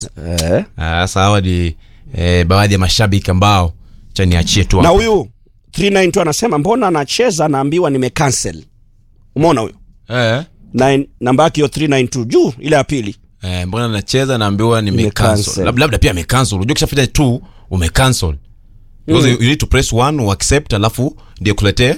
eh. Ah, Sasa hawa ni eh, baadhi ya mashabiki ambao cha niachie tu na hapo. huyu 392 anasema mbona anacheza naambiwa nimecancel umeona huyo eh, Nine- namba yake hiyo 392 juu ile ya pili eh, mbona nacheza naambiwa Nimecancel. nimecancel labda, labda pia amecancel unajua kishafanya tu umecancel because you, you need to press one uaccept alafu ndio kuletee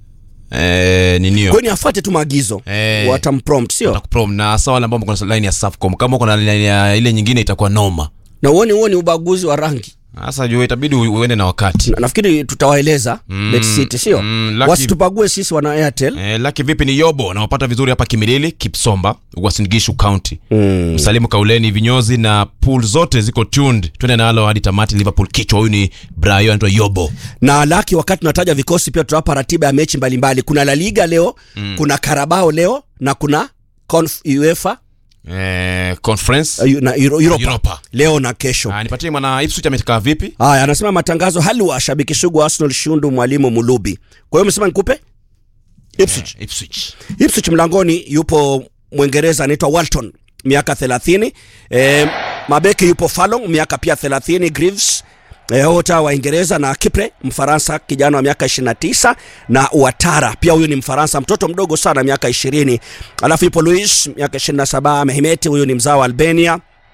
eh, ninio kweni afuate tu maagizo Eh. watamprompt sio Watakuprom na hasa wale ambao mko na line ya Safcom kama uko na line ya ile nyingine itakuwa noma na uoni huo ni ubaguzi wa rangi sasa jua itabidi u- uende na wakati Na- nafikiri tutawaeleza Mm, Bet City sio mm, lucky- wasitupague sisi wana airtel Eh, laki vipi ni yobo nawapata vizuri hapa kimilili kipsomba wasingishu county mm. msalimu kauleni vinyozi na pool zote ziko tuned twende nalo hadi tamati liverpool kichwa huyu ni brayo anaitwa yobo na laki wakati tunataja vikosi pia tutawapa ratiba ya mechi mbalimbali kuna la liga leo mm. kuna karabao leo na kuna Conf, uefa eh, conference uh, na Euro, Europa. Europa. leo na kesho Ah, nipatie mwana ipswich amekaa vipi haya anasema matangazo halwa shabiki sugu wa arsenal shundu mwalimu mulubi kwa hiyo umesema nikupe Ipswich. Eh, ipswich Ipswich mlangoni yupo Mwingereza anaitwa Walton miaka 30. E, mabeki yupo Fallon miaka pia 30, Greaves e, wote hawa Waingereza na Kipre Mfaransa kijana wa miaka 29 na Ouattara pia huyu ni Mfaransa mtoto mdogo sana miaka 20. Alafu yupo Luis miaka 27, Mehmet huyu ni mzao wa Albania.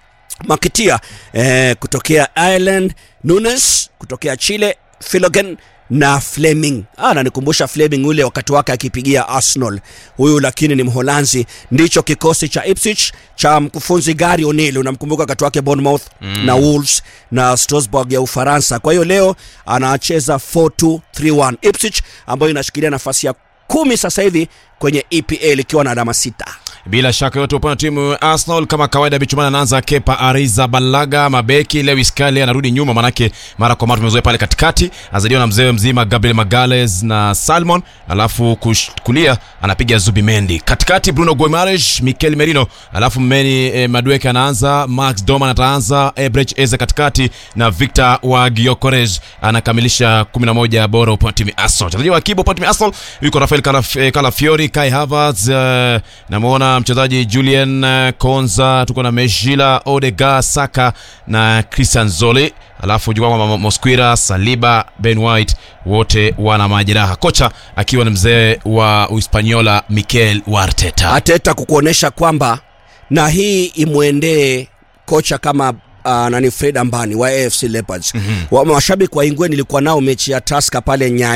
Makitia eh, kutokea Ireland, Nunes kutokea Chile, Filogen na Fleming. Ah, ananikumbusha Fleming ule wakati wake akipigia Arsenal. Huyu lakini ni Mholanzi. Ndicho kikosi cha Ipswich cha mkufunzi Gary O'Neil, unamkumbuka wakati wake Bournemouth mm. na Wolves na Strasbourg ya Ufaransa. Kwa hiyo leo anacheza 4-2-3-1 Ipswich ambayo inashikilia nafasi ya kumi sasa hivi kwenye EPL ikiwa na alama sita. bila shaka yote upande wa timu ya arsenal kama kawaida bichumana anaanza kepa ariza balaga mabeki lewis kale anarudi nyuma manake mara kwa mara tumezoea pale katikati azadiwa na mzee mzima gabriel magales na salmon alafu kush, kulia anapiga zubimendi katikati bruno guimaraes mikel merino alafu mmeni eh, madueke anaanza max doman ataanza ebrech eze katikati na victor wa giokores anakamilisha 11 bora upande wa timu ya arsenal wachezaji wa akiba upande wa timu ya arsenal yuko rafael Calaf- eh, calafiori kai havertz eh, namwona mchezaji julian eh, konza tuko na meshila odega saka na christian zoli alafu jukwaa mosquira saliba ben white wote wana majeraha kocha akiwa ni mzee wa uhispaniola mikel warteta Ateta kukuonesha kwamba na hii imwendee kocha kama uh, nani Fred Ambani wa AFC Leopards. Mm-hmm. Wa, mashabiki wa Ingwe nilikuwa nao mechi ya Tusker pale Nyayo